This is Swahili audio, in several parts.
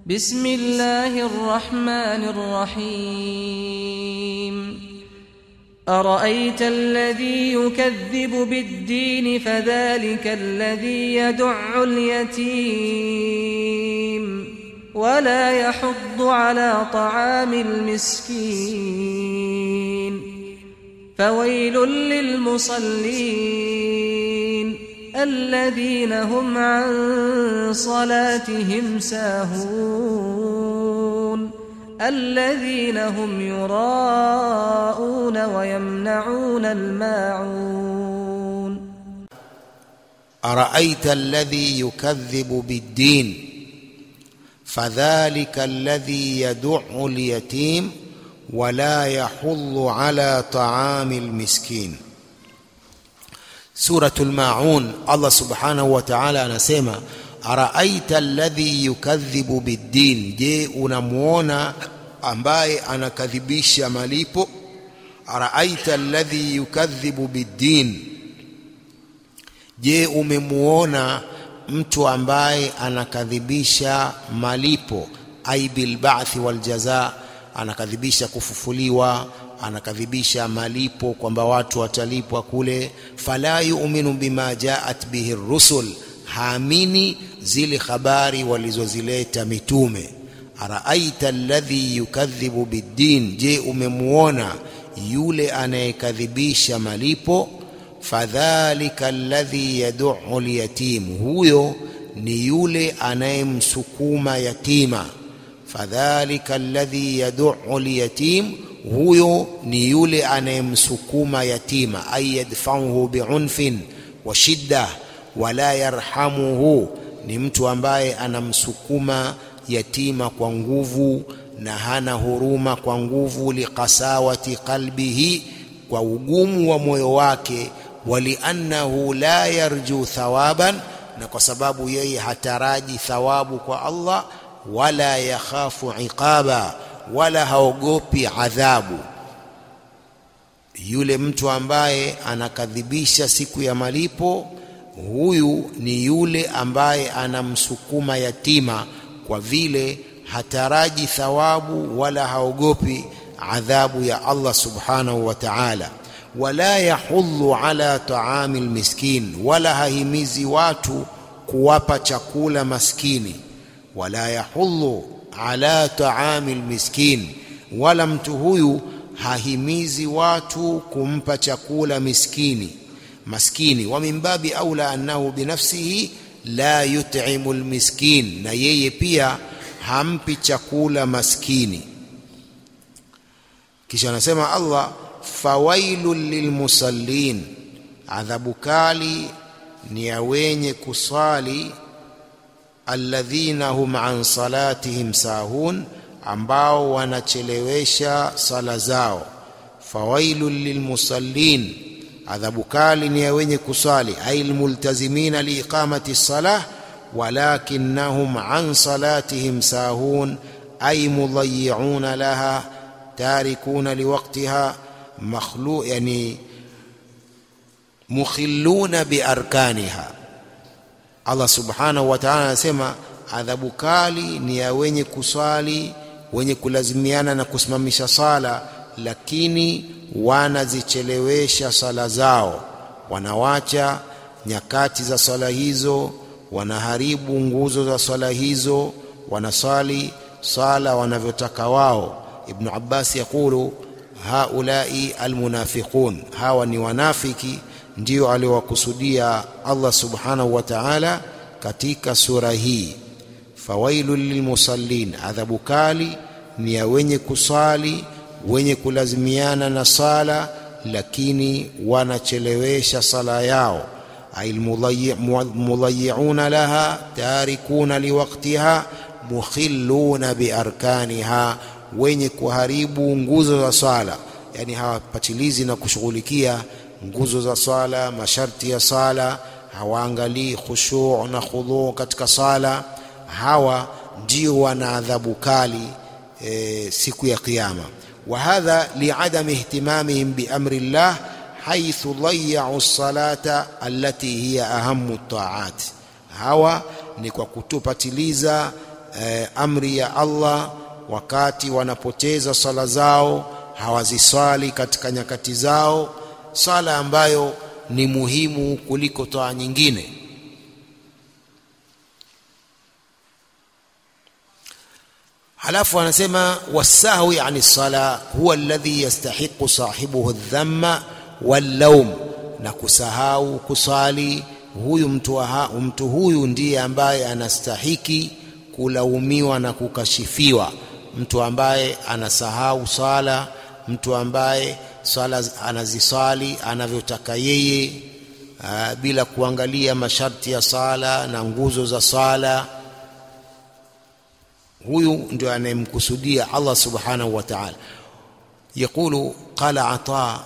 بسم الله الرحمن الرحيم أرأيت الذي يكذب بالدين فذلك الذي يدع اليتيم ولا يحض على طعام المسكين فويل للمصلين الذين هم عن صلاتهم ساهون الذين هم يراءون ويمنعون الماعون أرأيت الذي يكذب بالدين فذلك الذي يدع اليتيم ولا يحض على طعام المسكين suratul maun allah subhanahu wa ta'ala anasema araaita alladhi yukadhibu biddin je unamuona ambaye anakadhibisha malipo araaita alladhi yukadhibu biddin je umemuona mtu ambaye anakadhibisha malipo ai bilba'thi waljaza anakadhibisha kufufuliwa anakadhibisha malipo kwamba watu watalipwa kule fala yu'minu bima jaat bihi rusul haamini zile habari walizozileta mitume araaita alladhi yukadhibu biddin je umemuona yule anayekadhibisha malipo fadhalika alladhi yad'u alyatim huyo ni yule anayemsukuma yatima fadhalika alladhi yad'u alyatim huyo ni yule anayemsukuma yatima ay yadfa'uhu bi'unfin wa shidda wala yarhamuhu ni mtu ambaye anamsukuma yatima kwa nguvu na hana huruma kwa nguvu liqasawati qalbihi kwa ugumu wa moyo wake waliannahu la yarju thawaban na kwa sababu yeye hataraji thawabu kwa Allah wala yakhafu iqaba wala haogopi adhabu yule mtu ambaye anakadhibisha siku ya malipo huyu ni yule ambaye anamsukuma yatima kwa vile hataraji thawabu wala haogopi adhabu ya Allah subhanahu wa ta'ala wala yahudhu ala taami almiskin wala hahimizi watu kuwapa chakula maskini wala yahudhu ala taami almiskin wala mtu huyu hahimizi watu kumpa chakula miskini maskini wa min babi aula annahu binafsihi la yut'imu almiskin na yeye pia hampi chakula maskini kisha anasema Allah fawailul lilmusallin adhabu kali ni ya wenye kusali alladhina hum an salatihim sahun ambao wanachelewesha sala zao fawailul lilmusallin adhabu kali ni ya wenye kusali ay almultazimina liiqamati salah walakinnahum an salatihim sahun ay mudayyi'una laha tarikuna liwaqtiha makhlu yani mukhilluna biarkaniha Allah subhanahu wa ta'ala anasema adhabu kali ni ya wenye kuswali wenye kulazimiana na kusimamisha sala lakini wanazichelewesha sala zao wanawacha nyakati za sala hizo wanaharibu nguzo za sala hizo wanasali sala wanavyotaka wao ibn Abbas yakulu haulai almunafiqun hawa ni wanafiki ndio aliowakusudia Allah subhanahu wa ta'ala katika sura hii fawailul lilmusallin adhabu kali ni ya wenye kusali wenye kulazimiana na sala lakini wanachelewesha sala yao almudayyi'una laha tarikuna liwaqtiha mukhilluna biarkaniha wenye kuharibu nguzo za swala yani hawapatilizi na kushughulikia nguzo za swala masharti ya sala hawaangalii khushu' na khudhu katika sala hawa ndio wana adhabu kali e, siku ya kiyama wa hadha li'adami ihtimamihim bi amri Allah haythu dayya'u as-salata allati hiya ahammu at-ta'at hawa ni kwa kutopatiliza eh, amri ya Allah wakati wanapoteza sala zao hawaziswali katika nyakati zao sala ambayo ni muhimu kuliko toa nyingine halafu anasema wasahwi ani sala huwa alladhi yastahiqu sahibuhu dhamma wallawm na kusahau kusali huyu mtu, wa, mtu huyu ndiye ambaye anastahiki kulaumiwa na kukashifiwa mtu ambaye anasahau sala mtu ambaye sala anazisali anavyotaka yeye aa, bila kuangalia masharti ya sala na nguzo za sala huyu ndio anayemkusudia Allah subhanahu wa ta'ala يقول قال عطاء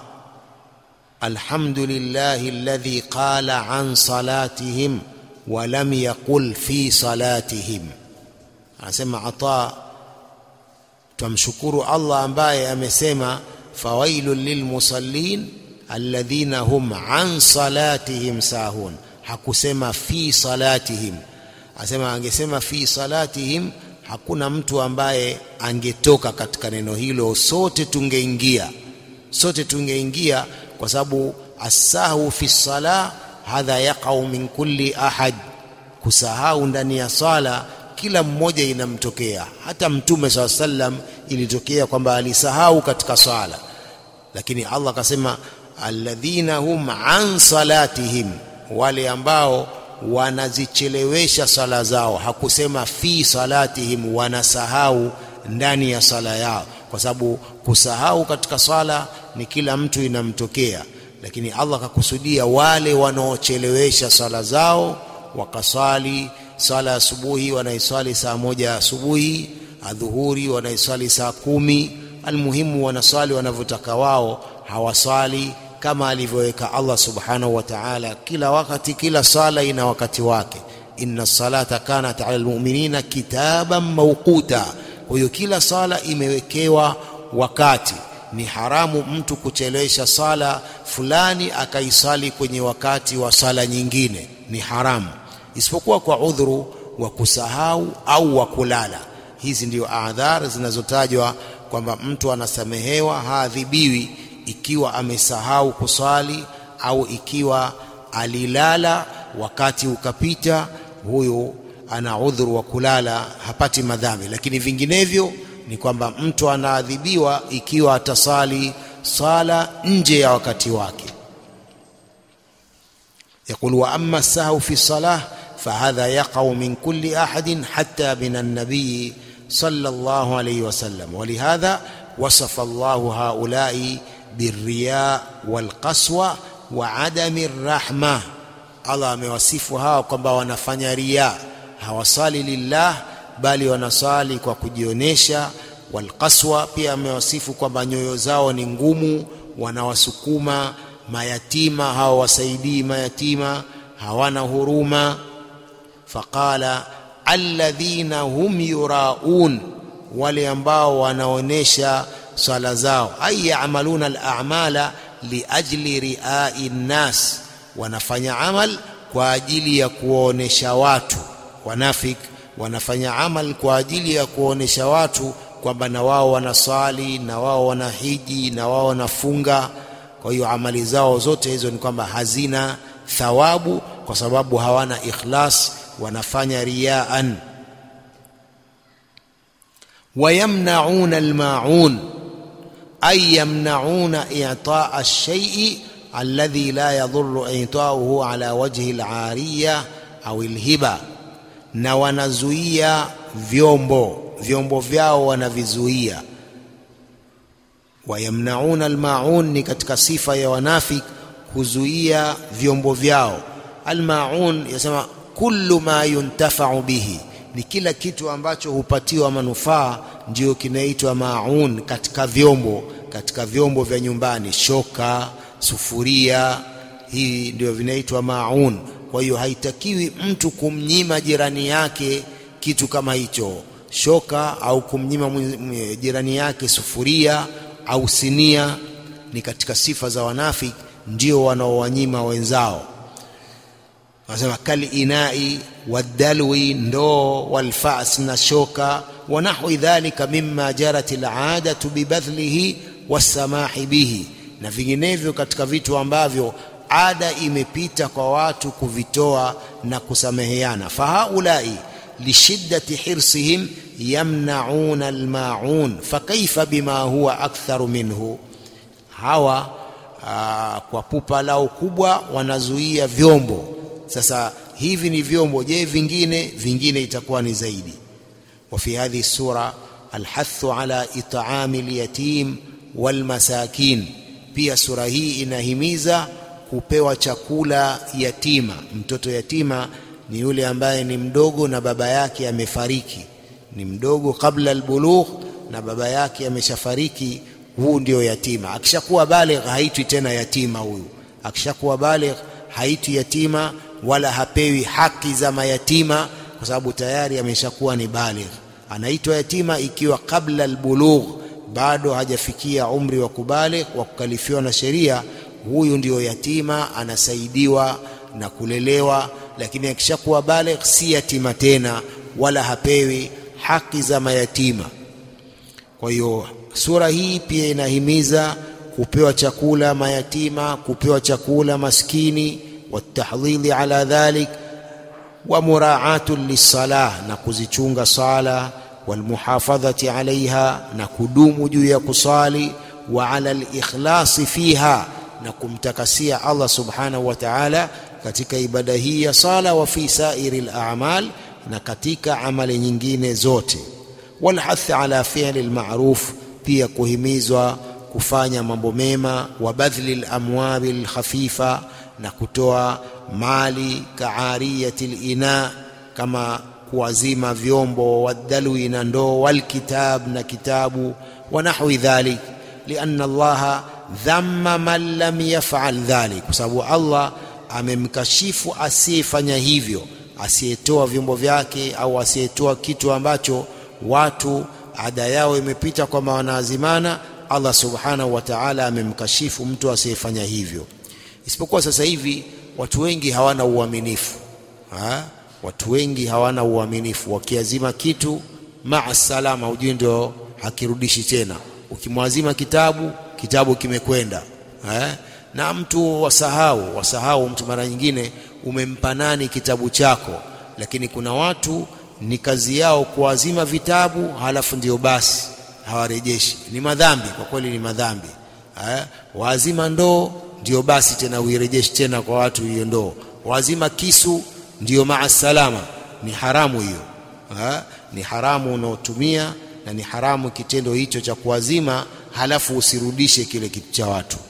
الحمد لله الذي قال عن صلاتهم ولم يقل في صلاتهم anasema ata tumshukuru Allah ambaye amesema fawailul lilmusallin alladhina hum an salatihim sahun hakusema fi salatihim asema angesema fi salatihim hakuna mtu ambaye angetoka katika neno hilo sote tungeingia sote tungeingia kwa sababu asahu fi sala hadha yaqau min kulli ahad kusahau ndani ya sala kila mmoja inamtokea hata mtume saa sallam ilitokea kwamba alisahau katika sala lakini Allah akasema alladhina hum an salatihim wale ambao wanazichelewesha sala zao hakusema fi salatihim wanasahau ndani ya sala yao kwa sababu kusahau katika sala ni kila mtu inamtokea lakini Allah akakusudia wale wanaochelewesha sala zao wakasali sala asubuhi wanaiswali saa moja asubuhi adhuhuri wanaiswali saa kumi almuhimu wanaswali wanavyotaka wao hawaswali kama alivyoweka Allah subhanahu wa ta'ala kila wakati kila sala ina wakati wake inna salata kanat ala almu'minina kitaban mawquta kwa hiyo kila sala imewekewa wakati ni haramu mtu kuchelewesha sala fulani akaisali kwenye wakati wa sala nyingine ni haramu isipokuwa kwa udhuru wa kusahau au wa kulala hizi ndio adhar zinazotajwa kwamba mtu anasamehewa haadhibiwi ikiwa amesahau kusali au ikiwa alilala wakati ukapita huyo ana udhuru wa kulala hapati madhambi lakini vinginevyo ni kwamba mtu anaadhibiwa ikiwa atasali sala nje ya wakati wake يقول وأما السهو في الصلاة فهذا يقع من كل أحد حتى من النبي صلى الله عليه وسلم ولهذا وصف الله هؤلاء بالرياء والقسوة وعدم الرحمة الله amewasifu hawa kwamba wanafanya ria hawasali lillah bali wanasali kwa kujionyesha walqaswa pia amewasifu kwamba nyoyo zao ni ngumu wanawasukuma mayatima hawawasaidii mayatima hawana huruma faqala alladhina hum yuraun wale ambao wanaonesha swala zao ay ya'maluna al-a'mala liajli ri'ai nnas wanafanya amal kwa ajili ya kuonesha watu wanafik wanafanya amal kwa ajili ya kuonesha watu kwamba na wao wanaswali na wao wanahiji na wao wanafunga kwa hiyo amali zao zote hizo ni kwamba hazina thawabu kwa sababu hawana ikhlas wanafanya riyaan wayamnauna almaun ay yamnauna i'taa ash-shay'i alladhi la yadhurru i'taahu ala wajhi al-'ariya au al-hiba na wanazuia vyombo vyombo vyao wanavizuia wayamnauna almaun ni katika sifa ya wanafik kuzuia vyombo vyao almaun yasema kullu ma yuntafau bihi ni kila kitu ambacho hupatiwa manufaa ndio kinaitwa maun katika vyombo katika vyombo vya nyumbani shoka sufuria hii ndio vinaitwa maun kwa hiyo haitakiwi mtu kumnyima jirani yake kitu kama hicho shoka au kumnyima jirani yake sufuria au sinia ni katika sifa za wanafiki ndio wanaowanyima wenzao wanasema kalinai wadalwi ndoo walfas na shoka wa nahwi dhalika mimma jarat aladatu bibadhlihi wassamahi bihi na vinginevyo katika vitu ambavyo ada imepita kwa watu kuvitoa na kusameheana fahaulai lishiddati hirsihim yamnauna almaun fakaifa bima huwa aktharu minhu hawa aa, kwa pupa lao kubwa wanazuia vyombo sasa hivi ni vyombo je vingine vingine itakuwa ni zaidi وفي هذه السورة الحث على إطعام اليتيم والمساكين pia sura hii inahimiza kupewa chakula yatima mtoto yatima ni yule ambaye ni mdogo na baba yake amefariki ni mdogo kabla albulugh na baba yake ameshafariki huu ndio yatima akishakuwa baligh haitwi tena yatima huyu akishakuwa baligh haitwi yatima wala hapewi haki za mayatima kwa sababu tayari ameshakuwa ni baligh anaitwa yatima ikiwa kabla albulugh bado hajafikia umri wa kubaligh wa kukalifiwa na sheria huyu ndio yatima anasaidiwa na kulelewa lakini akishakuwa baligh si yatima tena wala hapewi haki za mayatima kwa hiyo sura hii pia inahimiza kupewa chakula mayatima kupewa chakula maskini watahdhili ala dhalik wa muraatun lisalah na kuzichunga sala walmuhafadhati alaiha na kudumu juu ya kusali wa ala likhlasi fiha na kumtakasia Allah subhanahu wa ta'ala katika ibada hii ya sala wa fi sairi al-a'mal na katika amali nyingine zote walhath ala fi'li al-ma'ruf pia kuhimizwa kufanya mambo mema wa badhli al-amwali al-khafifa na kutoa mali kaariyati al-ina kama kuwazima vyombo wadalwi na ndoo walkitab na kitabu wa nahwi dhalik lianna allaha dhamma man lam yafal dhalik kwa sababu allah amemkashifu asiyefanya hivyo asiyetoa vyombo vyake au asiyetoa kitu ambacho watu ada yao imepita kwamba wanaazimana allah subhanahu wa ta'ala amemkashifu mtu asiyefanya hivyo isipokuwa sasa hivi watu wengi hawana uaminifu ha? watu wengi hawana uaminifu wakiazima kitu maa salama hujui ndio hakirudishi tena ukimwazima kitabu kitabu kimekwenda eh? na mtu wasahau wasahau mtu mara nyingine umempa nani kitabu chako lakini kuna watu ni kazi yao kuazima vitabu halafu ndio basi hawarejeshi ni madhambi kwa kweli ni madhambi eh? waazima ndoo ndio basi tena uirejeshi tena kwa watu hiyo ndoo waazima kisu ndiyo maa salama ni haramu hiyo ha? ni haramu unaotumia na ni haramu kitendo hicho cha kuazima halafu usirudishe kile kitu cha watu